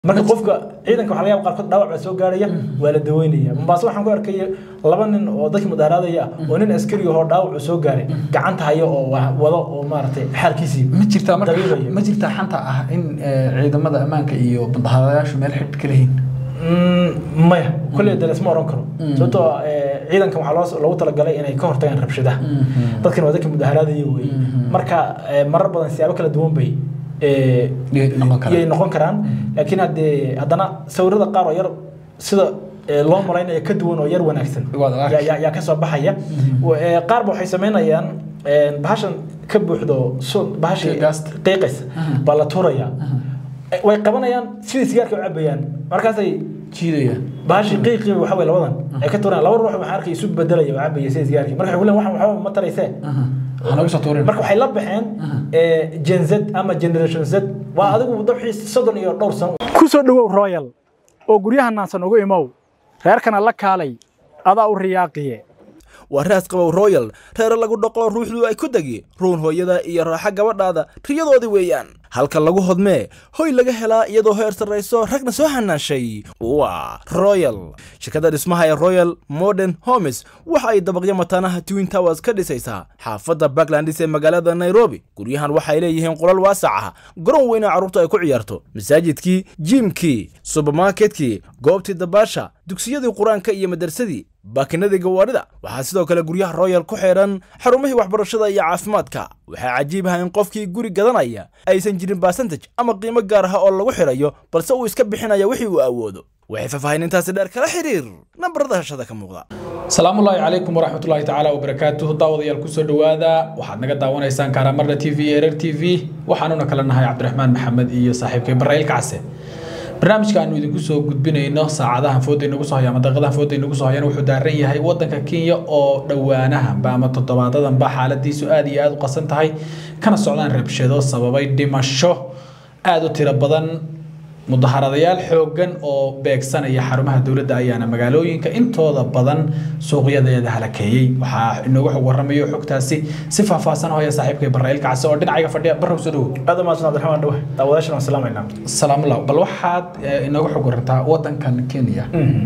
marka qofka ciidanka waxaa laga yaaba qaarkood dhaawac baa soo gaaraya waa la daweynaya mombaaso waxaan ku arkay laba nin oo dadkii mudaharaadaya ah oo nin askari ahoo dhaawac uu soo gaaray gacanta hayo oo wa- wado oo maaragtay xaalkiisii ma jirtaa marka dabiibayo. ma jirtaa xanta ah in eh, ciidamada ammaanka iyo mudaharaadayaashu meel xidh ka lehiin Mm, maya kolley de lasma oran karo sababtoo ah, eh, ciidankan waxaa loo- loogu talagalay inay ka hortagaan rabshadaha dadkan waa dadka mudaharaadaya wey marka eh, marar badan siyaabo kala duwan bay eh, Yay noqon karaan. yay noqon karaan laakiin haddee haddana sawirada qaar oo yar sida eh, loo malaynayo ka duwan oo yar wanaagsan Waad arki. yaa- yaa yaa kasoo baxaya Wa- eh, qaarba waxay samaynayaan eh, bahashan ka buuxdo sun bahashii Gaasta. qiiqaysa baa la tuuraya Eh, way qabanayaan sidii sigaarka u cabayaan markaasay jiidaya bahashi qiiqii waxa wey labadan ay ka tuuraan laba ruux waxaan arkay isu bedelaya oo cabaya sida sigaarkii marka waxay waxan waxba ma taraysee waxaa nooga soo tuurin marka waxay la baxeen eh, gen z ama generation z waa adigu dabxii soddon iyo dhowr sano ku soo dhowow royal oo guryaha naansan ugu imow reerkana la kaalay adaa u riyaaqiye waa raas qabow royal reere lagu dhaqo ruuxdu ay ku degi ruun hooyada iyo raaxa gabadhaada riyadoodii weeyaan halka lagu hodmee hoy laga helaa iyadoo heer sarrayso ragna soo hanaashay waa royal shirkadda dhismaha ee royal modern homes waxa ay dabaqyo mataanaha twin towers ka dhisaysaa xaafadda backlandis ee magaalada nairobi guryahan waxay leeyihiin qolal waasac ah garoon weyn oo carruurta ay ku ciyaarto masaajidkii jiimkii subermarketkii goobtii dabaasha dugsiyadii qur-aanka iyo madarsadii baakinadii gawaarida waxaa sidoo kale guryaha royal ku xeedhan xarumihii waxbarashada iyo caafimaadka waxaa cajiib ah in qofkii guri gadanaya aysan jirin basantaj ama qiimo gaar ah oo lagu xidhayo balse uu iska bixinaya wixii uu awoodo waxay faahfaahinintaasi dheer kala xiriir nambarada hashada ka muuqda salaamullaahi calaykum waraxmatullaahi tacaala wabarakaatuhu daawadayaal kusoo dhowaada waxaad naga daawanaysaan kaaramarda t v erer t v waxaanuna kala nahay cabdiraxmaan maxamed iyo saaxiibkay barraayil kacse barnaamijka aanu idinku soo gudbinayno saacadahan fooda inagu soo haya ama daqiiqadahan fooda inagu soo hayana wuxuu daaran yahay wadanka kenya oo dhowaanahanba ama toddobaadadanba xaaladiisu aad iyo aad u qasan tahay kana socdaan rabshado sababay dhimasho aad u tiro badan mudaharadayaal xooggan oo beegsanaya xarumaha dowladda ayaana magaalooyinka intooda badan suuqyadeeda halakeeyey waxaa inoogu xog waramayo xogtaasi si faahfaahsan hooya saaxiibkay barraayil kacse oo dhinacayga fadhiya barrow soo dhowow aad u mahadsan cabdiraxmaan dhawe daawadayaashana waan salaamaynaa salaamullah bal waxaad eh, inooga xog warantaa wadankan kenya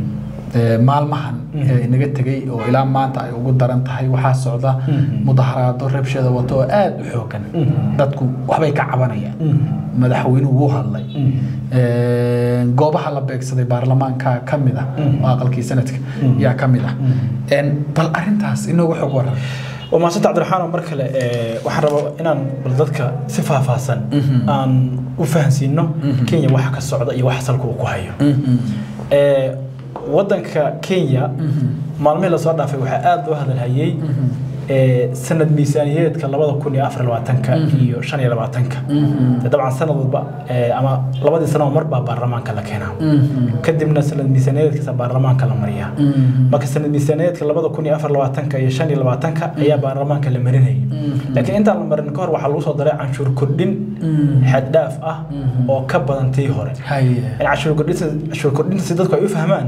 eh, maalmahan ee inaga tegey oo ilaa maanta ay ugu daran tahay waxaa socda mudaharaado rabshada wato oo aad u xoogan dadku waxbay ka cabanayaan madaxweynuhu wuu hadlay Eh, goobaha la beegsaday baarlamaanka ka mid ah oo aqalkii sanadka yaa ka mid ah En, bal arintaas inooga xog waran waa mahadsanta cabdiraxmaan mar kale eh, waxaan rabaa inaan bal dadka si faahfaahsan aan u fahansiino kenya waxa ka socda iyo waxa salka uu ku hayo Eh, wadanka kenya maalmihii lasoo dhaafay waxaa aada loo hadalhayey eh, sanad miisaaniyadeedka labada kun iyo afar labaatanka iyo shan iyo labaatanka De dabcan sanad walba eh, ama labadii sano mar baa baarlamaanka la keenaa kadibna sanad miisaaniyadeedkaasa baarlamaanka la mariyaa marka sanad miisaaniyadeedka labada kun iyo afar labaatanka iyo shan iyo labaatanka ayaa baarlamaanka la marinayay laakiin intaan la marin ka hor waxaa lagu soo daray canshuur kordhin xad dhaaf ah oo ka badan tii hore haye in canshuur kordhinta canshuur kordhinta si dadku ay u fahmaan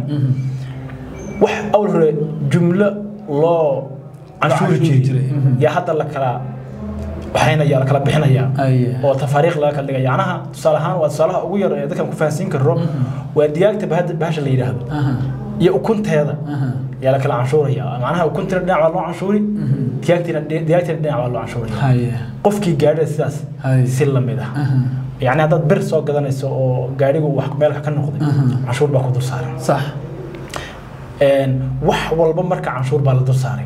wax awal hore jumlo loo canshuuri canshuuri jiray jiray, mhm. yaa hadda la kala waxaynaya la kala bixinaya Aye. oo tafaariiq laga kala dhigaya yacnaha tusaale ahaan waa tusaalaha ugu yar ee dadkan ku fahansiin karo waa digaagta bahada bahasha la yidhaahdo Aha. iyo ukunteeda yaa la kala canshuuraya macnaha ukuntina dhinac baa loo canshuuri digaagtina digaagtina dhinac baa loo canshuuraya haye qofkii gaadhida sidaas Aye. si lamid ah yacni haddaad bir soo gadanayso oo gaadhigu wax meel wax ka noqday canshuur baa ku dul saaran sax Een, wax walba marka canshuur baa la dul saaray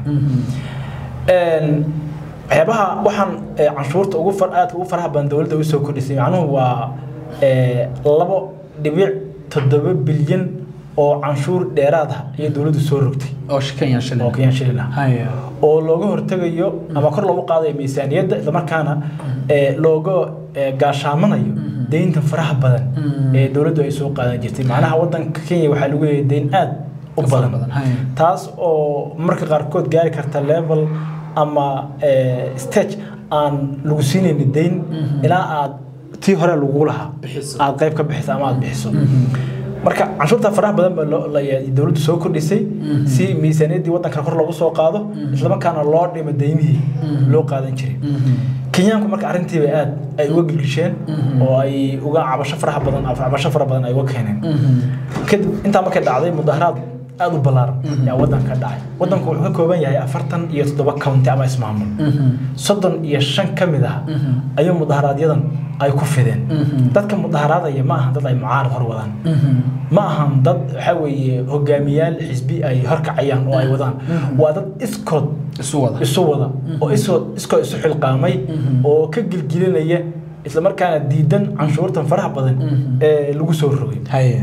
Een, waxyaabaha waxaan eh, canshuurta ugu far aadka ugu faraha badan dowladda u soo kordhisay macnuhu waa eh, labo dhibic toddoba bilyan oo canshuur dheeraad ah ayay dowladdu soo rogtay oo kenya shilin oo kenyan shilin ah haye oo looga hortegayo ama kor loogu qaadayo miisaaniyadda islamarkaana eh, looga eh, gaashaamanayo deynta faraha badan ee dowladdu ay soo qaadan jirtay macnaha wadanka kenya waxaa lagu leeyahay deyn aad u Ka fara badan badan, haye. taas oo marka qaarkood gaari karta level ama eh, stage aan lagu siinaynin deyn ilaa aad tii hore lagu lahaa Bixiso. aad qayb ka bixiso ama aad bixiso marka canshuurta faraha badan baa loo- la- dowladdu soo kordhisay si miisaaniyaddii waddanka kor loogu soo qaado islamarkaana loo dhimo deymihii loo qaadan jiray kenyaanku marka arrintiiba aad ay uga gilgisheen oo ay uga cabasho faraha badan cabasho fara badan ay uga keeneen kadib intaa markay dhacday mudaharaad aad u ballaaran ayaa waddanka dhacay waddanku wuxuu ka kooban yahay afartan iyo toddoba county ama ismaamul soddon iyo shan ka mid ah ayuu mudaharaaadyadan ay ku fideen dadka mudaharaadaya ma ahan dad ay mucaarad hor wadaan ma ahan dad waxa weeye hogaamiyaal xisbi ay horkacayaan oo ay wadaan waa dad iskood isu wada isu wada oo iskood iskood isu xilqaamay oo ka gilgilinaya isla markaana diidan canshuurtan faraha badan ee lagu soo rogay haye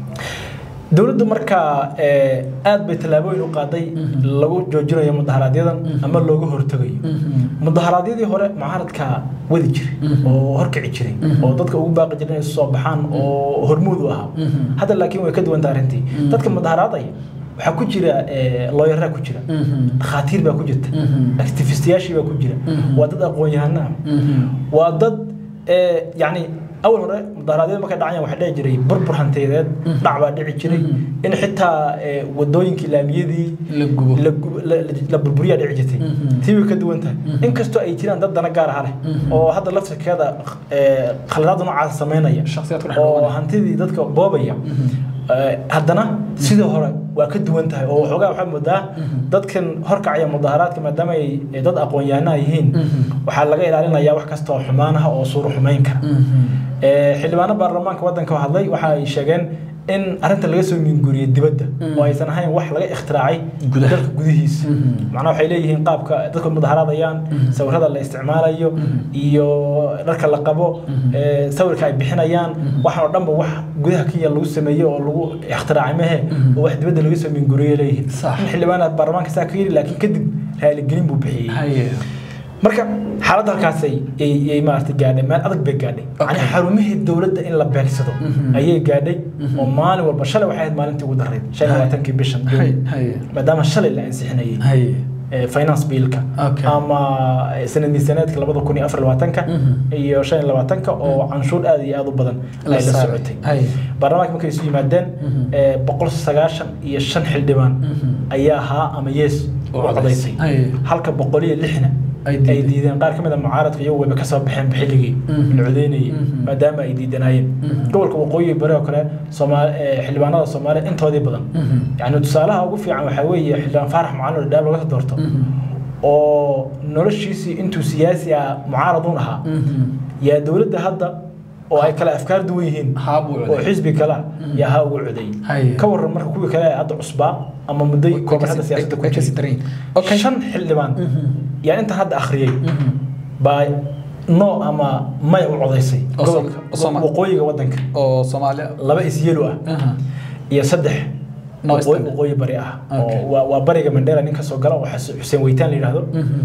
dowladdu markaa ee, aad bay tallaabooyin u qaaday lagu joojinayo mudaharaaadyadan ama looga hortegayo mudaharaadyadii hore mucaaradka wadi jiray oo horkici jiray oo dadka ugu baaqi jiray inay soo baxaan oo hormuud u ahaa hadda laakiin way ka duwanta arrintii dadka mudaharaadaya waxaa ku jira ee, looyaraa ku jira dhakhaatiir baa ku jirta activistiyaashii baa ku jira waa dad aqoon-yahano ah waa dad ee, yacni awal hore mudaharaadyada markay dhacayaan waxaa dhici jiray burbur hantiyadeed dhac baa dhici jiray in xitaa ee, wadooyinkii laamiyadii la gubo la gub- la- la- la burburiyaa dhici jirtay tii way ka duwan tahay inkastoo ay jiraan dad dana gaar ah leh oo hadda laftirkeeda ee, khaladaad noocaas samaynaya shakhsiyaad ku dhex oo dhuumanaya. hantidii dadka boobaya ee, haddana sidii hore waa ka duwan tahay oo waxoogaa waxaa moodaa dadkan horkacaya mudaharaadka maadaama ay ay dad aqoon-yahana yihiin waxaa laga ilaalinayaa wax kasta oo xumaanaha oo suuro xumayn kara Ee, xildhibaano baarlamaanka waddanka oo hadlay waxa ay sheegeen in arrinta laga soo minguriyey dibadda oo aysan ahayn wax laga ikhtiraacay Gudaha. dalka gudihiisa macnaha waxay leeyihiin qaabka dadku mudaharaadayaan sawirada la isticmaalayo iyo dharka la qabo ee, sawirka ay bixinayaan waxaan oo dhanba wax gudaha kenya lagu sameeyey oo lagu ikhtiraacay mehe oo wax dibadda laga soo minguriyey leeyihiin Sax. in xildhibaana baarlamaanka saa ka yiri laakiin kadib raaligelin buu bixiyey haye marka xaaladda halkaasay ay ay maaragtay gaadhay meel adag bay gaadhay Okay. yani xarumihii dowladda in la beegsado ayay gaadhay oo maalin walba shalay waxay ahayd maalintii ugu darreyd shan iyo labaatankii bishan haye haye maadaama shalay la ansixinayay haye ee, finance billka Okay. ama ee, sanad miisaneedka labada kun iyo afar labaatanka iyo shan iyo labaatanka oo canshuur aad iyo aad u badan La ay la saaray. socotay Haye. baarlamaanka markay isu yimaadeen ee, boqol sagaashan iyo shan xildhibaan ayaa haa ama yees u U codaysay. codaysay Haye. halka boqol iyo lixna Ay ay diideen. diideen qaar ka mid a mucaaradka iyagu wayba kasoo baxeen xilligii la codeynayay maadaama ay diidanayeen gobolka waqooyi bari oo kale Soomaali ee, xildhibaanada Soomaaliya intoodii badan yani tusaalaha ugu fiican waxaa weeye xildhibaan faarax macalin dhaab laga soo doorto oo noloshiisii intuu siyaasi ah mucaaradun ahaa yaa dowladda hadda oo ay kale afkaar duwan yihiin Haa buu oo codeeyey. xisbi kale ah yaa haa ugu codeeyey Haye. ka waran marka kuwii kale ee hadda cusbaa ama muddo kooban hadda siyaasadda ku way kasii daran jiray yihiin. Okay. shan xildhibaan yaa inta hadda akhriyey baa no ama maya u codaysay Oo Som- gobolka oo Soma- waqooyiga waddanka oo Soomaaliya laba isyelo ah aha iyo saddex No waqooyi standard. waqooyi bari ah Okay. oo waa- waa bariga mandheera nin kasoo gala oo xas- xuseen weytaan la yidhaahdo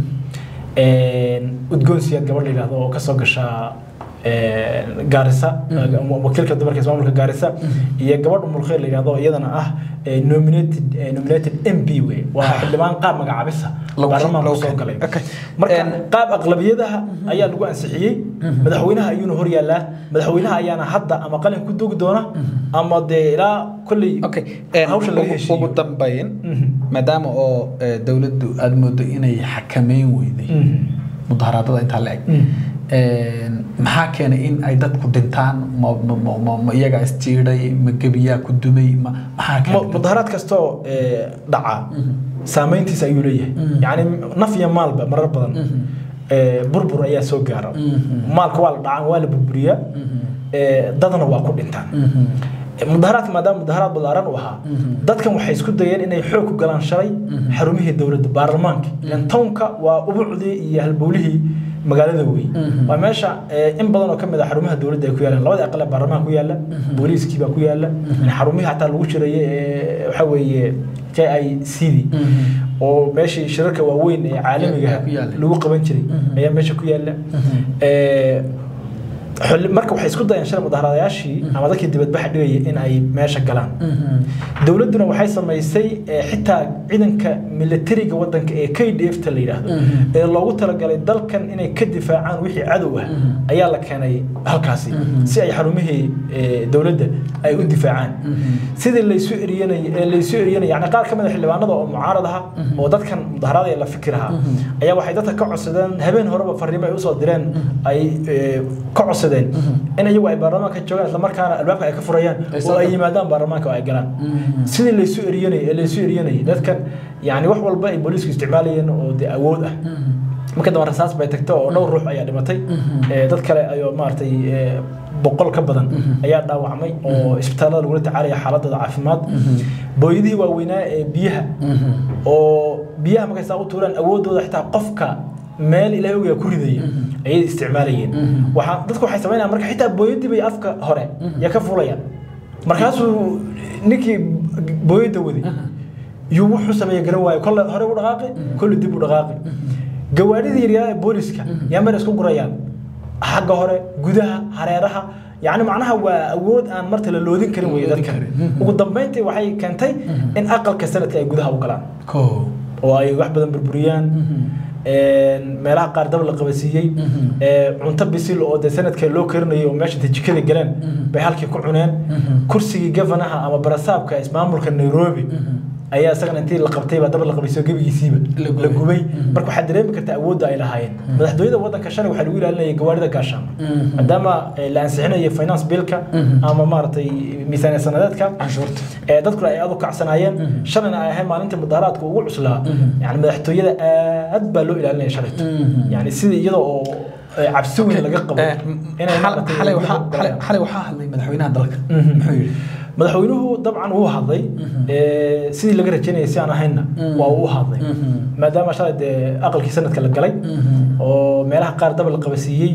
udgoon siyaad gabadh la yidhaahdo oo kasoo gasha een, gaarisa wakiilka dumarka ismaamulka gaarisa iyo gabadh umulkhayr la yidhaahdo oo iyadana ah ee, nominated ee, nominated mp wey waa xildhibaan qaab magacaabisa Lagu- baarlamaanka lagu soo keenay. galay Okay. marka Een, qaab aqlabiyadaha ayaa lagu ansixiyey madaxweynaha ayuuna hor yaallaa madaxweynaha ayaana hadda ama qalin ku dogi doona ama dee ilaa kolley okay een, hawsha laga ugu- heshiiyo ugu dambayn Mhm. maadaama oo eh, dowladdu aada moodo inay xakameyn weyday Mhm. mudaharaadada intaa la eg Mhm. Een, maxaa keenay in ay dadku dhintaan ma ma- ma- ma- ma iyagaa isjiiday ma gebiyaa ku dumay ma maxaa mu- keenay mudaharaad kastoo ee, dhaca saameyntiisa ayuu leeyahay yani naf iyo maalba marar badan ee, burbur ayaa soo gaara maalka waa la dhacaan waa la burburiyaa ee, dadna waa ku dhintaan mudaharaadka maadaama mudaharaad ballaaran u ahaa dadkan waxay isku dayeen inay xoog ku galaan shalay xarumihii dowladda baarlamaanka ilan townka waa ubucdii iyo halbowlihii magaalada wey waa meesha ee, in badan oo ka mid a xarumaha dowladda ay ku yaalaan labada aqal ee baarlamaanka ku yaala booliiskii baa ku yaala xarumihii xataa lagu shirayay ee waxa weeye j i c d oo meeshii shirarka waaweyn ee caalamiga Ayaa ku yaala. lagu qaban jiray ayaa meesha ku yaala Ee, xilli- marka waxay isku dayeen shalay mudaharadayaashii ama dadkii dibadbaxa dhigaya in ay meesha galaan dowladduna waxay samaysay eh, xitaa ciidanka militariga wadanka ee k d f ta la yidhaahdo ee loogu talagalay dalkan inay ka difaacaan wixii cadow ah ayaa la keenay halkaasi si ay xarumihii eh, dowladda ay u difaacaan sidii laysu eriyanay ee laysu eriyanay yani qaar ka mid a xildhibaanada oo mucaarad aha oo dadkan mudaharaadaya la fikiraha ayaa waxay dadka ka codsadeen habeen horeba fariimo ay usoo direen ay eh, ka codsadeen in iyagu ay baarlamaanka joogaan islamarkaana albaabka ay ka furayaan Ay oo soo ay yimaadaan baarlamaanka oo ay galaan sidii laysu eriyanay ee laysu eriyanay dadkan yani wax walba ay booliisku isticmaalayeen oo de awood ah marka dambe rasaas bay tagtay oo dhowr ruux ayaa dhimatay Eh, dad kale ayoo maaragtay eh, boqol ka badan ayaa dhaawacmay oo isbitaallada lagula tacaalaya xaaladooda caafimaad booyadihii waaweynaa ee biyaha oo biyaha markay saa u tuuraan awoodooda xitaa qofka meel ilaahay ogaa ku ridaya ayay isticmaalayeen waxaa dadku waxay samaynayaan marka xitaa booyadii bay afka hore yaa ka fulayaan markaasuu ninkii booyadda waday yuu wuxuu sameeya garan waayo kolle hore u dhaqaaqi kolle dib u dhaqaaqi gawaadhidii yaryaraha ee booliska yaa meel isku gurayaan xagga hore gudaha hareeraha yacni macnaha waa awood aan marta la loodin karin weye Loodin dadkan karin. ugu dambeyntii waxay keentay in aqalka sanadka ay gudaha u galaan ko oo ay wax badan burburiyaan een, meelaha qaar dab la qabasiiyey ee, cunto bisil oo de sanadka loo karinayo oo meesha intay jikada galeen bay halkii ku cuneen kursigii gavanaha ama barasaabka ismaamulka nairobi ayaa isagana intii la qabtay baa dab la qabaysiyo gebigiisiiba La gubay. la gubay marka waxaad dareemi kartaa awoodda ay lahaayeen madaxtooyada wadanka shalay waxaa lagu ilaalinaya gawaarida gaashaama maadaama eh, la ansixinayo finance billka ama maaragtay miisaaniya sanadeedka canshuurta ee dadkuna ay aad u kacsanaayeen shalayna ay ahayd maalinta mudaharaadka ugu cuslaa yani madaxtooyada aad baa loo ilaalinaya shalayto yani sidii iyada oo eh, cabsi weyn laga qabo Eh, inay xal- maaragtay xalay waxaa wadada xalay- galaan. xalay waxaa hadlay madaxweynaha dalka Mhm. muxuu yidhi madaxweynuhu dabcan wuu hadlay ee, sidii laga rajaynayay si aan ahaynna waa uu u hadlay maadaama shalay dee aqalkii sanadka la galay oo meelaha qaar dab la qabasiiyey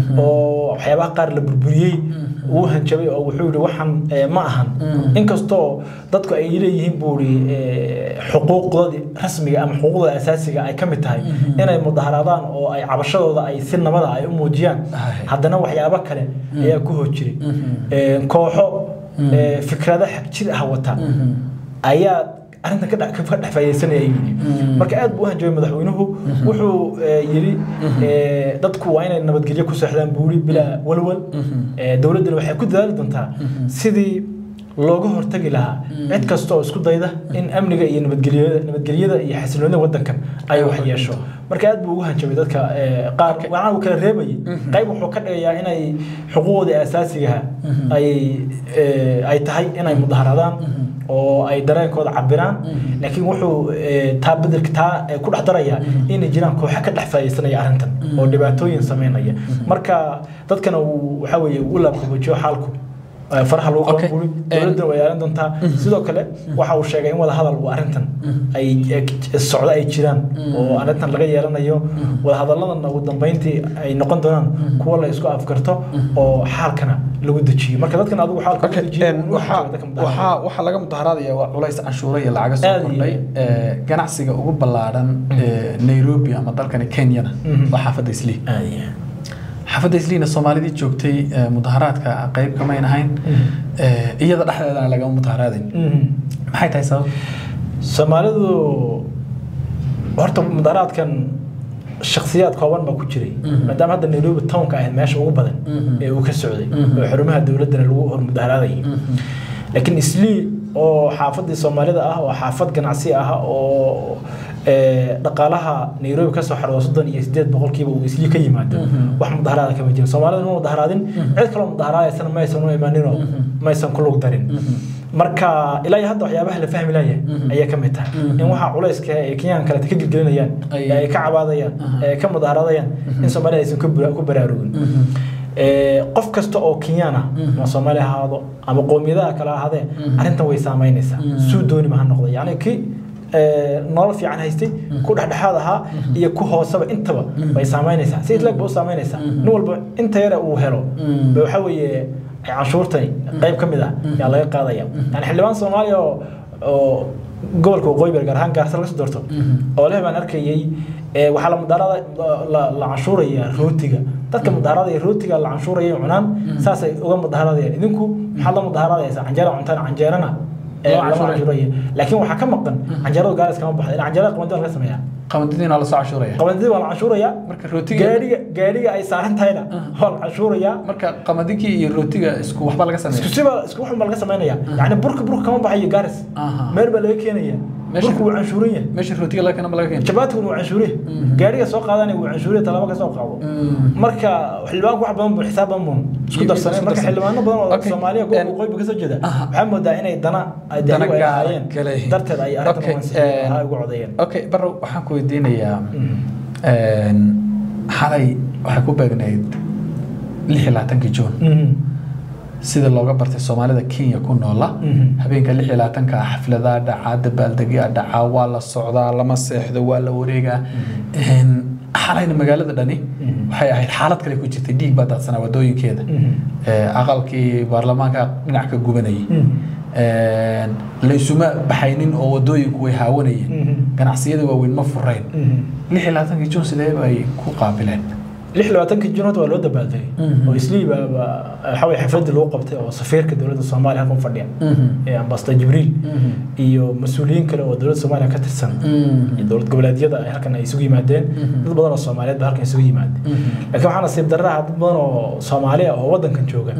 oo waxyaabaha qaar la burburiyey wuu hanjabay oo wuxuu yihi waxaan ee, ma ahan inkastoo dadku ay leeyihiin buu ihi xuquuqdoodii rasmiga ama xuquuqda asaasiga ay ka mid tahay inay mudaharaadaan oo ay cabashadooda ay si nabada ay u muujiyaan Aye. haddana waxyaabo kale ayaa ku hor jiray Ee, kooxo ee, fikrado xag jir ah wata ayaa arrintan ka dhex ka dhex faa'iidaysanaya ayuu yidhi marka aad buu u hanjabay madaxweynuhu wuxuu ee, yidhi ee, dadku waa inay nabadgelyo ku seexdaan buu yidhi bilaa walwal Ee, dowladdana waxay ku dadaali doontaa sidii looga hortagi lahaa cid kasta oo isku dayda in amniga iyo nabadgelyada nabadgelyada iyo xasiloonida wadankan ay wax yeesho marka aad buu ugu hanjabay dadka ee, qaar waxaana uu kala reebayay qayb wuxuu ka dhigayaa inay xuquuqdii asaasigaha ay ee, ay tahay inay mudaharaadaan oo ay dareenkooda cabiraan laakiin wuxuu ee, taa bedelka taa ee, ku dhex darayaa inay jiraan kooxo ka dhex faa'iidaysanaya arrintan oo dhibaatooyin sameynaya marka dadkana uu waxaa weeye u laabqaboojiyo xaalku ee, faraha lagu Okay. qaban buuri dowladda way yeelan doontaa sidoo kale waxa uu sheegay in wada hadal uu arrintan ay ee, socdo ay jiraan oo arrintan laga yeelanayo wada hadalladan ugu dambeyntii ay noqon doonaan kuwa la isku afgarto oo xaalkana lagu dejiyo marka dadkan adigu xaalka lagu Okay, dejiyo een, waxaa waxaa waxaa laga mudaharaadaya waa culays canshuura iyo lacaga soo Aad iyo kordhay ee, ganacsiga ugu ballaaran ee Nairobi ama dalkani Kenyana Mhm. waa xaafadda Islii xaafadda Isliina Soomaalidii joogtay ee, mudaharaadka qayb kama ahayn ee, iyada dhexdeedana lagama mudaharaadin maxay tahay sabab soomaalidu horta mudaharaadkan shakhsiyaad kooban baa ku jiray maadaama hadda nairobi townka ahayd meesha ugu badan ee uu ka socday oo xarumaha dowladdana lagu hor mudaharaadayay laakiin islii oo xaafadii soomaalida ah oo xaafad ganacsi ah oo ee, dhaqaalaha nairobi kasoo xarooda soddon iyo sideed boqolkiiba uu islii ka yimaado wax mudaharaada kama jiro soomaalida ma mudaharaadin cid kaloo mudaharaadaysana maysan u imaaninoo maysan ku lug darin marka ilaa iyo hadda waxyaabaha la fahmi laaya ayay ka mid tahay in waxaa culayska ee kenyan kaleta ka gelgelinayaan Ay- ee ay ka cabaadayaan ee ka mudaharaadayaan in soomaalida aysan ku bara- ku baraarugin Ee, qof kasta oo kenyaan ah ama soomaali ha ahaado ama qowmiyadaha kale ha ahaadee arrintan way saameynaysaa suu dooniba ha noqda yacni ki ee, nolol fiican haystay ku dhexdhexaad ahaa iyo ku hooseba intaba way saameynaysaa si isleeg ba u saameynaysaa nin walba inta yare uu helo ba waxaa weeye canshuurtani qayb ka mid ah yaa laga qaadaya yani xildhibaan soomaaliya oo oo gobolka waqooyi bari gaar ahaan gaarsa laga soo doorto oo leh baan arkayay ee, waxaa la mudaarada la la canshuuraya rootiga dadka mudaharada rootiga la canshuuraya cunaan saasay uga mudaharadayaan idinku maxaad la mudaharadaysaa canjeera cuntaan canjeerana ee Loo lama canshuuraya. canshuuraya laakiin waxaa ka maqan canjeeradu gaaris kama baxda ilaa canjeerada qabandi waa laga sameeyaa qamadadiina la soo cashuuraya qabandidii waa la canshuurayaa marka rootiga gaadhiga gaadhiga ay saaran tahayna waa la canshuurayaa marka qamadikii iyo rootiga isku waxba laga isku sameeya siba isku waxun baa laga samaynaya yani burka burka kama baxayo gaaris Aha. meel baa laga keenaya Meesha- burku wuu canshuuran yahay meesha rootiga laga keena ma laga keena jabaatiguna wuu canshuuriye gaadhiga soo qaadanaya wuu canshuuriye talaabo ka soo qaado marka xildhibaanku wax badan buu xisaab badan buu isku Iyo- darsanay isku marka darsanay. xildhibaano badan oo Okay. soomaaliya En- gobolka waqooyi ka soo jeeda Aha. waxaa moodaa inay dana ay Dana dana ay gaar ahaayeen kale. darteed ay arrintan Okay, wansixiyeen, en- ha ugu codeeyeen okay barrow waxaan ku weydiinayaa een, xalay waxay ku beegnayd lix iyo labaatankii juun Mhm. sida looga bartay soomaalida kenya ku noola Mhm. habeenka lix iyo labaatanka ah xafladaa dhacaa dabaaldegyaa dhacaa waa la socdaa lama seexdo waa la wareegaa Een, xalayna magaalada dhani waxay ahayd xaalad kale ku jirtay dhiig baa daadsanaa wadooyinkeeda Mhm. Ee, aqalkii baarlamaanka dhinac ka gubanayay Mhm. Een, laysuma baxaynin oo wadooyinku way haawanayeen Mhm. ganacsiyada waaweyn ma furayn Mhm. lix iyo labaatankii juun sidee bay ku qaabileen lix iyo labaatankii junood waa loo dabaaldegay Mhm. oo isliiba waxa weye xafladii lagu qabtay oo safiirka dowladda soomaaliya halkan fadhiya ee ambassador jibriil iyo mas-uuliyiin kale oo dowladda soomaaliya ka tirsan iyo dowlad goboleedyada ay halkan ay isugu yimaadeen dad badan oo soomaaliyeed ba halkan isugu yimaadeen laakiin waxaa nasiib darraha dad badan oo soomaaliya oo waddankan jooga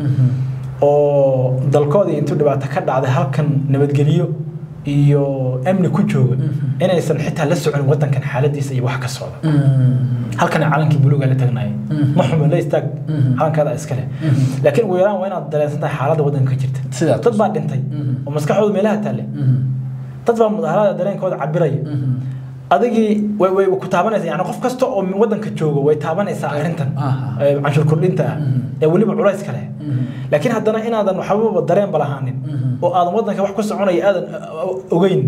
oo dalkoodii intuu dhibaato ka dhacday halkan nabadgelyo iyo amni ku jooga inaysan xitaa la socon waddankan xaaladiisa iyo wax ka socda halkan calankii buluuga la tagnaaye ma xumo la istaag calankaada iskale laakiin ugu yaraan waa inaad dareensan tahay xaaladda waddanka ka jirta Sidaa dad baa dhintay oo maskaxdooda meelaha taale dad baa mudaharada dareenkooda cabiraya adigii way way ku taabanaysaa yani qof kasta oo waddanka jooga way taabanaysaa arrintan Aha. ee canshuur kordhinta ah ee weliba culays kale laakiin haddana inaadan waxbaba dareen balahaanin oo aadan waddanka wax ku soconaya aadan uh, ogeyn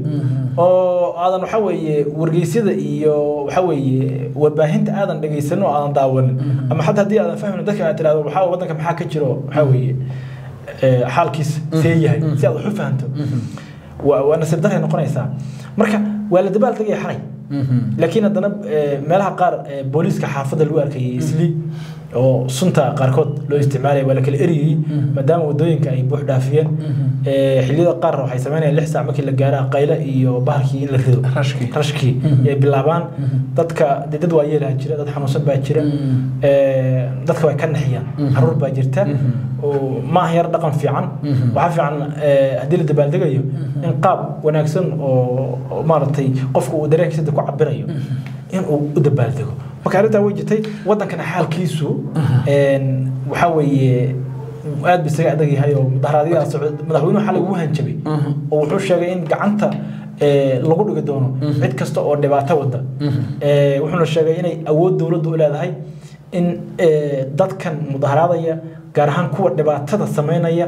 oo aadan waxa weeye wargeysyada iyo waxa weeye warbaahinta aadan dhegaysanin oo aadan daawanin ama xataa haddii aadan fahmin dadka aad tirahdo waxaa waddanka maxaa ka jiro waxa weeye ee, xaalkiisa see yahay si aad wax u fahanto waa waa nasiib daray noqonaysaa marka waa la dabaal tegaya xalay laakiin haddana ee, meelaha qaar ee, booliiska xaafadda lagu arkayay isli oo sunta qaarkood loo isticmaalaya waa la kala eriyey maadaama wadooyinka ay buux dhaafiyeen ee, xilliyada qaar waxay sameynayaan lix saac markii la gaara qayle iyo bahalkii in la rido Rashkii. rashkii ay bilaabaan dadka dee dad waa yeelaha jira dad xanuunsan baa jira ee, dadka way ka naxiyaan caruur baa jirta oo ma aha yar dhaqan fiican waxaa fiican ee, haddii la dabaaldegayo in qaab wanaagsan oo oo maaragtay qofku uu dareenkiisa ku cabirayo in uu u dabaaldego marka arrintaa way jirtay waddankana xaalkiisu een, waxaa weeye aad ba isaga adag yahay oo mudaharaadyada socda madaxweynuhu xalay wuu hanjabay oo wuxuu sheegay in gacanta ee, lagu dhigi doono cid kasta oo dhibaato wada Ee, wuxuuna sheegay inay awood dowladdu u leedahay in ee, dadkan mudaharaadaya gaar ahaan kuwa dhibaatada sameynaya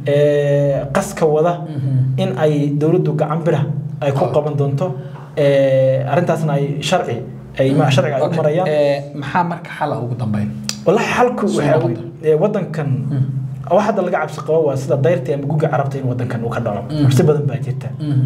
ee, qaska wada in ay dowladdu gacan bira ay ku qaban doonto ee, arrintaasna ay sharci ay ma sharciga ay u marayaan maxaa marka xala ugu dambeyn والله حالكو Soo waxa noqon weeye wadankan wax hadda laga cabsi qabo waa sida dayrta ama guga carabta in wadankan uu ka dhaco cabsi badan baa jirta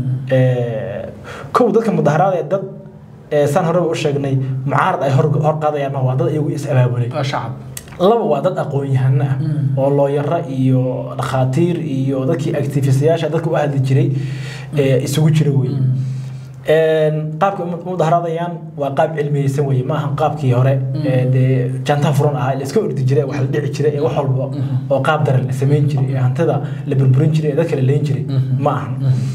ee kow dadka mudaharaada ee dad ee san hore u sheegnay mucaarad ay hor hor qaadayaan ma waa dad iyagu is abaabulay waa shacab laba waa dad aqoon-yahano ah oo looyaro iyo dhakhaatiir iyo dadkii activistayaasha dadka u hadli jiray ee isugu jira wey Een, qaabka u mudaharaadayaan waa qaab cilmiyeysan weye maaha qaabkii hore ee dee jantaha furan ahaa la iska ordi jiray wax la dhici jiray ee wax walba oo qaab daran la samayn jiray ee hantida la burburin jiray ee dadka la leyn jiray ma ahan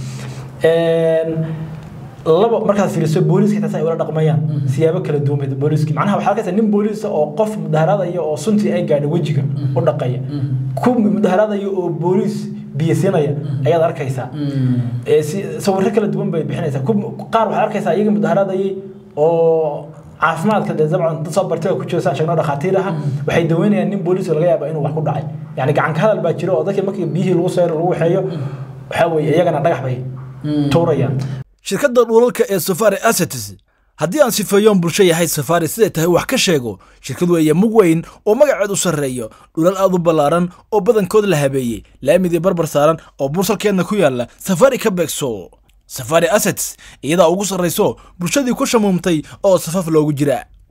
Een, laba markaad fiiriso booliiska xitaa ay ula dhaqmayaan siyaabo kala duwan bay booliiski macnaha waxaa arkaysa nin booliis ah oo qof mudaharaadaya oo suntii ay gaadho wejiga u dhaqaya ku mudaharaadaya oo booliis biyo siinaya ayaad arkaysaa ee si sawirro kala duwan bay bixinaysaa ku- qaar waxaad arkaysaa iyaga mudaharaadayay oo caafimaadka dee dabcan dad soo bartay oo ku jira saan sheegno dhakhaatiir aha waxay daweynayaan nin booliis oo laga yaaba inuu wax ku dhacay yani gacan ka hadal baa jira oo dadkii markii biyihii lagu seyro lagu waxeeyo waxaa weeye iyagana dhagax bay tuurayaan shirkadda dhulalka ee safari assets haddii aan sifeeyoon bulsho yahay safari siday tahay wax ka sheego shirkad weeye mug weyn oo magaceed u sarreeyo dhulal aad u ballaaran oo badankood la habeeyey laamidii barbar saaran oo bursalkeedna ku yaalla safari ka beegso safari assets iyadaa ugu sarrayso bulshadii ku shamuumtay oo safaf loogu jira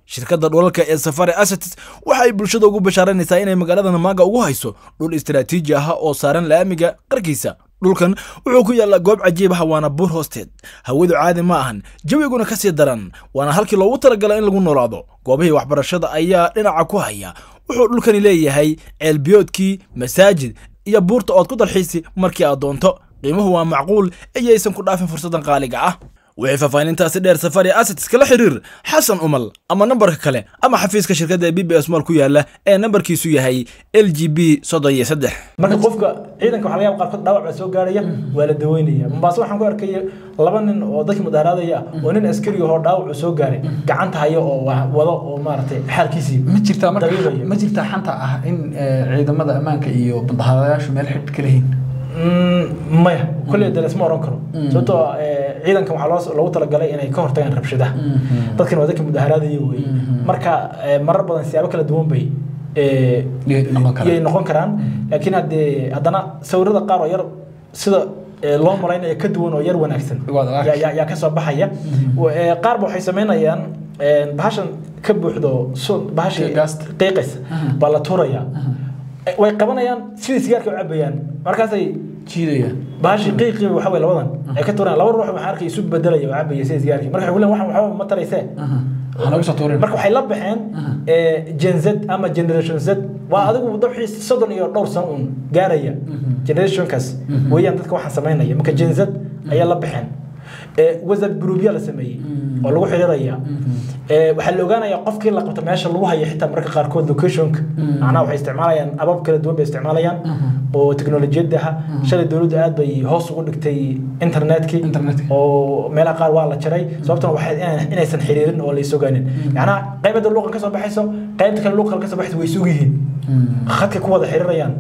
shirkadda dhulalka ee safari assets waxa ay bulshada ugu bashaaranaysaa inay magaalada namaaga ugu hayso dhul istaraatiiji ah oo saaran laamiga qarkiisa dhulkan wuxuu ku yaallaa goob cajiib ah waana buur hoosteed hawadu caadi ma ahan jawiguna ka sii daran waana halkii loogu talagala in lagu noolaado goobihii waxbarashada ayaa dhinaca ku haya wuxuu dhulkani leeyahay ceelbiyoodkii masaajid iyo buurta ood ku dalxiisi markii aad doonto qiimuhu waa macquul iyaysan ku dhaafin fursadan qaaliga ah wixii faahfaahintaasi dheer safari assets kala xiriir xasan umal ama nambarka kale ama xafiiska shirkadda ee b b s mall ku yaala ee nambarkiisu yahay l g b soddon iyo saddex marka qofka ciidanka waxaa laga yaaba qaarkood dhaawac baa soo gaaraya waa la daweynaya mombaaso waxaan ku arkay laba nin oo dadkii mudaaraadaya ah oo nin askari ahoo dhaawac uu soo gaaray gacanta haya oo wa- wado oo maaragtay xaalkiisii ma jirtaa marka dabiibaya. ma jirtaa xanta ah in eh, ciidamada ammaanka iyo mudaharaadayaashu meel xidh ka lehiin Mm, maya kolley de lasma oran karo sababtoo ah, eh, ciidankan waxaa loo- loogu talagalay inay ka hortagaan rabshadaha dadkan waa dadkii mudaharaadaya wey marka eh, marar badan siyaabo kala duwan bay eh, Yay noqon karaan. yay noqon karaan laakiin haddee haddana sawirada qaar oo yar sida eh, loo malaynayo ka duwan oo yar wanaagsan Waad arki. yaa- yaa yaa ka soo baxaya Eh, qaar ba waxay samaynayaan eh, bahashan ka buuxdo sun bahashii Gaasta. qiiqaysa baa la tuurayaa Eh, way qabanayaan sidii sigaarka u cabayaan markaasay jiidayaan bahashi qiiqii waxa wey labadan ay ka tuuraan laba ruux waxaan arkay isu bedelaya oo cabaya sida sigaarkii marka waxay ku leeyihin waxaan waxba ma taraysee waxaa nooga soo tuurin marka waxay la baxeen eh, gen z ama generation z waa adigu dabxii soddon iyo dhowr sano uun gaaraya generationkaas weeyaan dadka waxaan samaynaya marka gen z ayaa la baxeen Eh, whatsapp groupya la sameeyey oo lagu xiriiraya Eh, waxaa la ogaanaya qofkii la qabto meesha lagu hayo xitaa marka qaarkood locationka macnaha waxay isticmaalayaan abab kala duwan bay isticmaalayaan oo teknolojiyadda ah shalay dowladdu aad bay hoos ugu dhigtay internetkii Internetka. oo meelaha qaar waa la jaray sababtuna waxay inaan- inaysan xiriirin oo la isogaanin macnaha qaybada luuqan ka soo baxayso qaybta kale luuqan ka soo baxayso way isug yihiin khadka ku wada xiriirayaan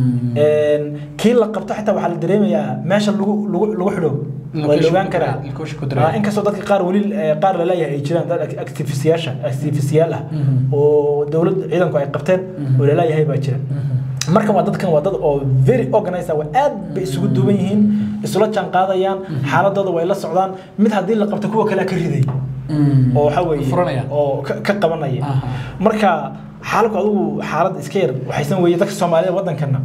Een, kii la qabto xitaa waxaa la dareemayaa meesha lagu lagu lagu xidho waa la ogaan karaa Location ku dareemaya. Ah, inkastoo dadka qaar weli eh, qaar laleeyahay ay jiraan dad activistiyaasha activistiyaal ah oo dowlad ciidanku ay qabteen oo laleeyahay baa jira marka waa dadkan waa dad oo very organized ah waa aad bay isugu duwan yihiin isula jaan qaadayaan xaaladooda way la socdaan mid haddii la qabto kuwa kale ka riday oo waxa weeye Furanaya. oo ka ka qabanaya Aha. marka xaalku adigu xaalad iska yar waxaysan weeye dadka soomaalida waddankana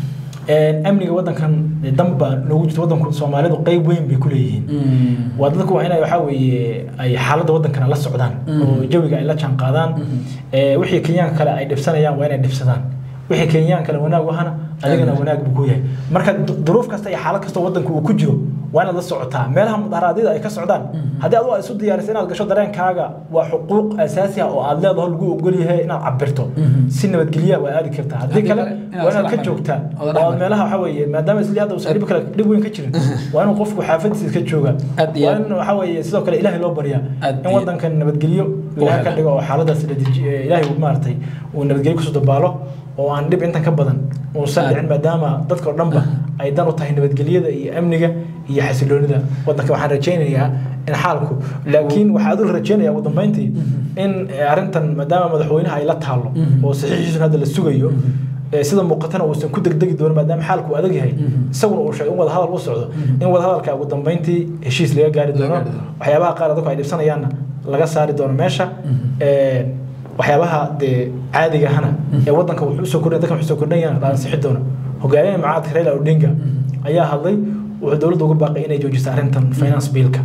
Een, amniga waddankan dan baa noogu jirta waddanku soomaalidu qeyb weyn bay ku leeyihiin waa dadku waa inay waxaa weeye ay xaaladda waddankana la socdaan oo jawiga ay la jaan qaadaan Ee, wixii kenyaanka kale ay dhibsanayaan waa inay dhibsadaan wixii kenyaan kale wanaag u ahana adigana wanaag buu ku yahay marka du- duruuf kasta iyo xaalad kasta waddanku uu ku jiro waa inaad la socotaa meelaha mudaharaadyada ay ka socdaan haddii adigu aad isu diyaariso inaad gasho dareenkaaga waa xuquuq asaasi ah oo aad leedaho lagu ogol yahay inaad cabirto si nabadgelya waa aadi kartaa haddii Haddii kale kale inaad waa inaad isla ka xamarin. joogtaa Oodan oo aad xamarin. meelaha waxaa weeye maadaama isli hadda uusan dhib kale dhib weyn ka jirin waa inuu qofku xaafadiisa iska jooga Aad iyo waa aad. in waxaa weeye sidoo kale ilaahay loo baryaa Aad in iyo- waddankan nabadgelyo ilaahay ka hela. dhigo oo xaaladaas la deji- ee, ilaahay uu maaragtay uu nabadgelyo kusoo dabaalo oo aan dhib intan ka badan uusan Aad. dhicin maadaama dadka oo dhanba ay dan u tahay nabadgelyada iyo amniga iyo xasiloonida waddanka waxaan rajaynayaa in xaalku laakiin waxaa adul rajaynaya ugu dambeyntii in eh, arrintan maadaama madaxweynaha ay la taalo oo saxiixiisuna hadda la sugayo ee sida muuqatana uusan ku degdegi doonin maadaama xaalku uu adag yahay isaguna uu sheegay in wada hadal u socdo in wada hadalka ugu dambeyntii heshiis laga gaari doono gaari doono. waxyaabaha qaar dadku ay dhibsanayaanna laga saari doono meesha Ee, waxyaabaha dee caadiga ahana ee waddanka wuxuu usoo kordhin dadkan wuxuu soo kordhinayana la ansixi doono hogaamiyaha mucaaradka Raila Odinga ayaa hadlay wuxuu dowladda uga baaqay inay joojiso arrintan finance bill-ka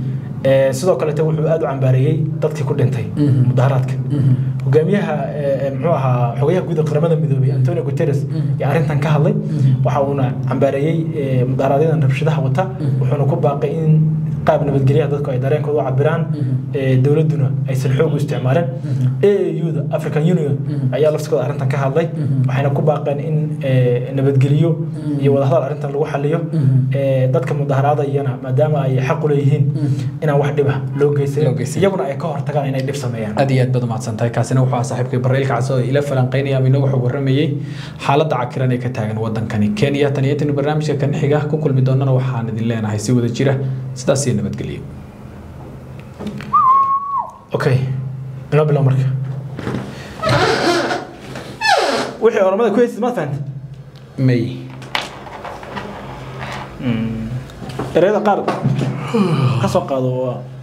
Ee, sidoo kaleete wuxuu aad u cambaareeyey dadkii ku dhintay mudaharaadka hogaamiyaha ee, muxuu ahaa xogayaha guud ee qaramada midoobay Antonio Guterres ayaa arrintan ka hadlay waxa uuna cambaareeyey ee, mudaharaadyada rabshadaha wata wuxuuna ku baaqay in qaab nabadgelyaha dadku ay dareenkooda u cabiraan ee, dowladduna aysan xoog u isticmaalin AAU-da African Union ayaa laftigooda arrintan ka hadlay waxayna ku baaqeen in ee, nabadgelyo iyo wadahadal arrintan lagu xaliyo ee, dadka mudaharaadayana maadaama ay xaq u leeyihiin inaan wax dhiba loo Loo geysan geysan. iyaguna ay ka hortagaan inay dhib sameeyaan aad iyo aad baad umahadsan tahay kaasina wuxuu ahaa saaxiibkay barreelka cas oo ila falanqeynaya ama inagu xog warramayey xaaladda cakiran ee ka taagan waddankani kenya tan iyo tan barnaamijka kan xiga ku kulmi doonana waxaan idin leenahay si wada jira sidaas iyo nabadgelyo okay inoo bilow marka wixii oramada ku haysid ma fahanta may ereyada qaar ka soo qaado waa